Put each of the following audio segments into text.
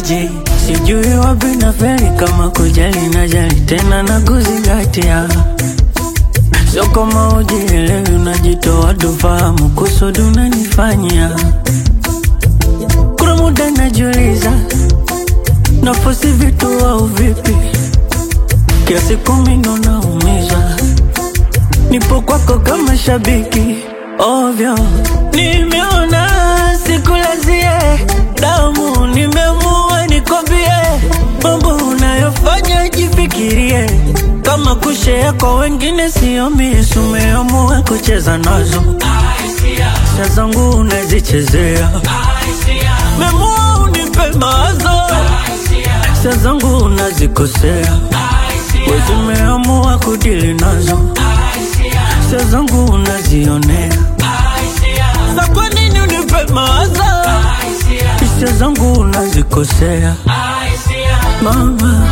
J sijui wapi na feri kama kujali na jali tena na kuzingatia sio kama ujielewi unajitoa tufahamu kusudi unanifanyia kuna muda najiuliza nafosi vitu au vipi kiasi kumi ndo naumiza nipo kwako kama shabiki ovyo nimeona sikulazie damu nimeamua nikwambie mambo unayofanya jifikirie kama kushea kwa wengine sio misu umeamua kucheza nazo sa zangu unazichezea memua unipe mawazo sa zangu unazikosea wezimeamua kudili nazo sa zangu unazionea sa kwa nini unipe mawazo hisia zangu unazikosea mama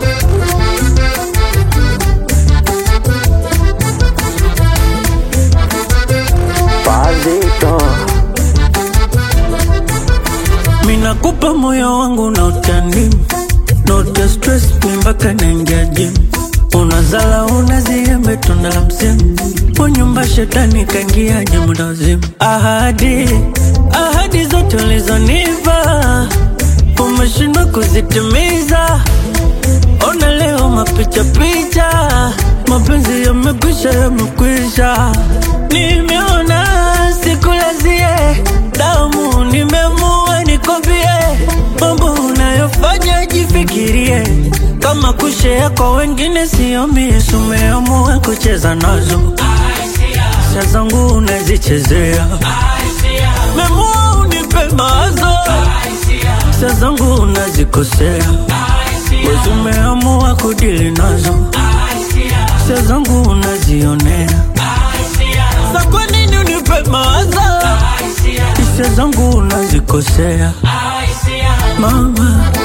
Pazito minakupa moyo wangu na utani note stress mi mpaka naingia gym unazala unaziembe tunda la msimu kwa nyumba shetani kaingiaje muda wazimu ahadi ahadi zote ulizonipa umeshindwa kuzitimiza ona leo mapicha picha mapenzi yamekwisha yamekwisha nimeona sikulazie damu nimeamua nikwambie mambo unayofanya jifikirie kama kushea kwa wengine sio misu umeamua kucheza nazo sa zangu unazichezea memua unipe mawazo sa zangu unazikosea wezi umeamua kudili nazo sa zangu unazionea sa kwa nini unipe mawazo hisia zangu unazikosea mama